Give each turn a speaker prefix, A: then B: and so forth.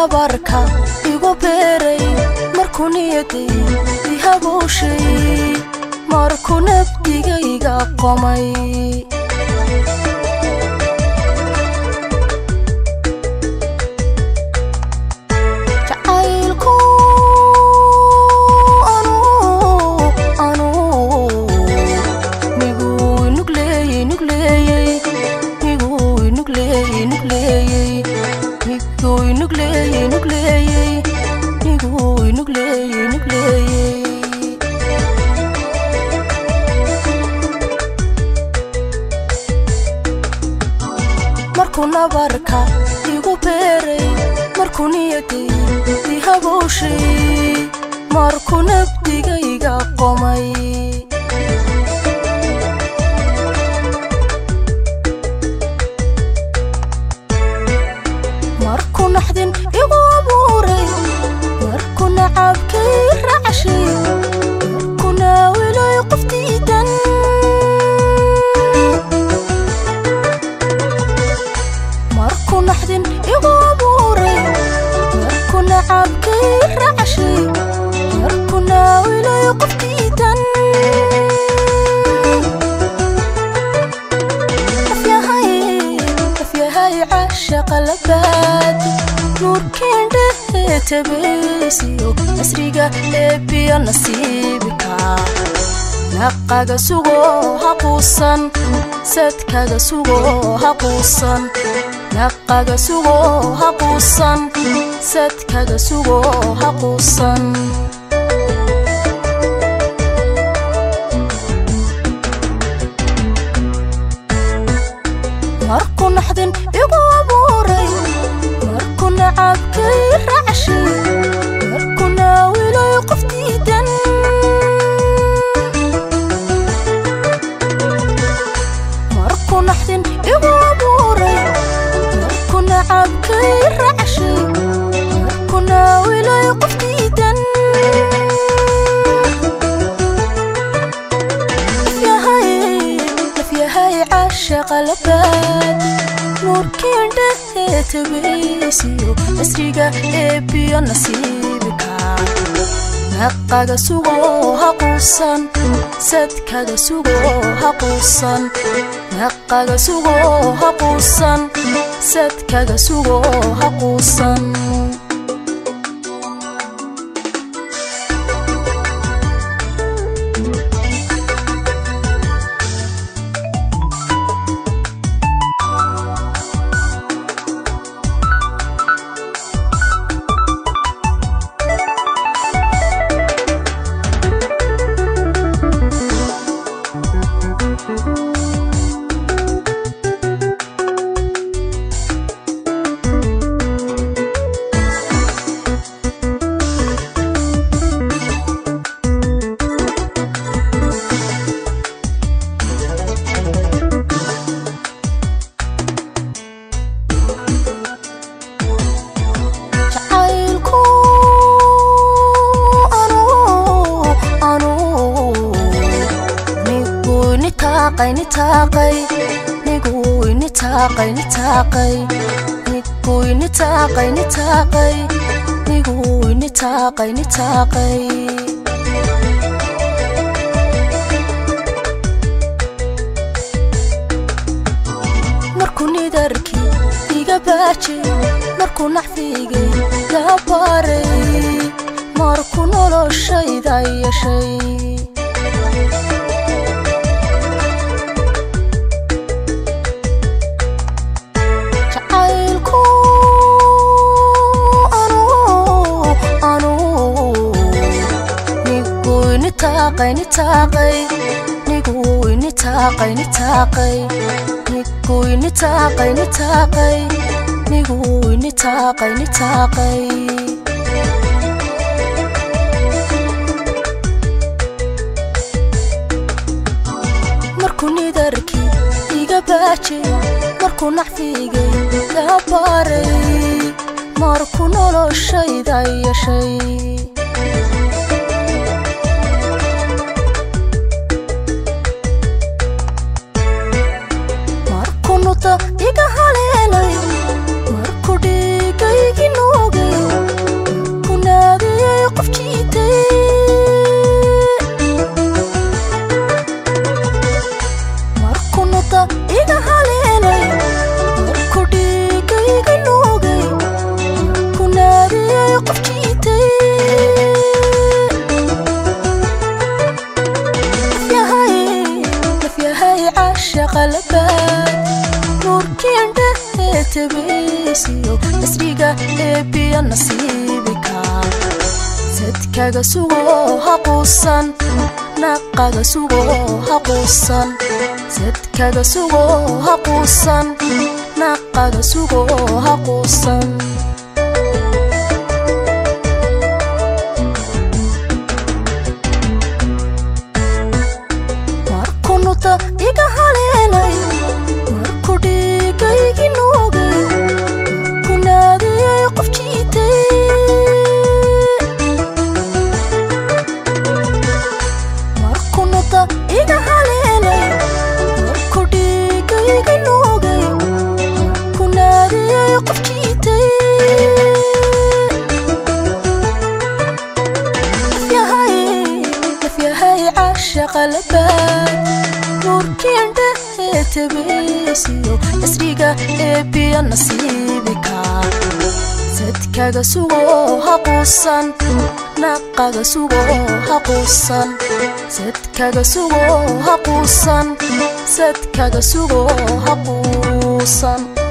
A: nabarka igu beeray markuu niyaday ihabuushay markuu nabdigayga qomay jacaylku anuu anuu miguu nugleeyey nugleeyey miguu nugleeyey nugleeyey miguu nugleeyey nugleeyey miguu nugleeyey nugleeyey markuu nabarka igu beeray markuu niyaday ihabuushay markuu nabdigayga qomay markuu naxdin igu abuuray markuu nacabkay racshay markuu naawilay qof diidan markuu naxdin igu abuuray markuu nacabkay racshay markuu naawilay qof diidan afyahay afyahay cashaqa labaad nuurkiindhehe tabaysiyo asriga eebbiyo nasiibka naqaga sugo haquusan sadkaga sugo haquusan naqaga sugo haquusan sadkaga sugo haquusan markuu naxdin igu abuuray markuu nacabkay racshay markuu naawilay qof diidan markuu naxdin igu abuuray markuu nacabkay racshay markuu naawilay qof diidan afyahay afyahay cashaqa labaad nuurkiindhehe tabaysiyo asriga eebbiyo nasiibka naqaga sugo haquusan sadkaga sugo haquusan naqaga sugo haquusan sadkaga sugo haquusan jacaylku anuu anuu miguu nitaaqay nitaaqay miguu nitaaqay nitaaqay miguu nitaaqay nitaaqay miguu nitaaqay nitaaqay markuu nidarkii iga baajay markuu naxfigay gaa baaray markuu noloshayda yeeshay jacaylku anuu anuu miguu nitaaqay nitaaqay miguu nitaaqay nitaaqay miguu nitaaqay nitaaqay miguu nitaaqay nitaaqay markuu nidarkii iga baajay markuu naxfigay gaa baaray markuu noloshayda yeeshay markuu nuta iga haleelay markuu dhiigaygi noogay tabaysiyo nasriga eebiya nasiibika sadkaga sugo haquusan naqaga sugo haquusan sadkaga sugo haquusan naqaga sugo haquusan markunuta iga haleelay marku dhigaygi noogay ku naadiyay qof jiitay markunuta iga haleelay marku dhigaygi noogay ku naadiyay qof jiitay nafyahay nafyahay caashaqa labaad nuurkiindhahe tabaysiyo nasriga eebiya nasiibika sadkaga sugo haquusan naqaga sugo haquusan sadkaga sugo haquusan sadkaga sugo haquusan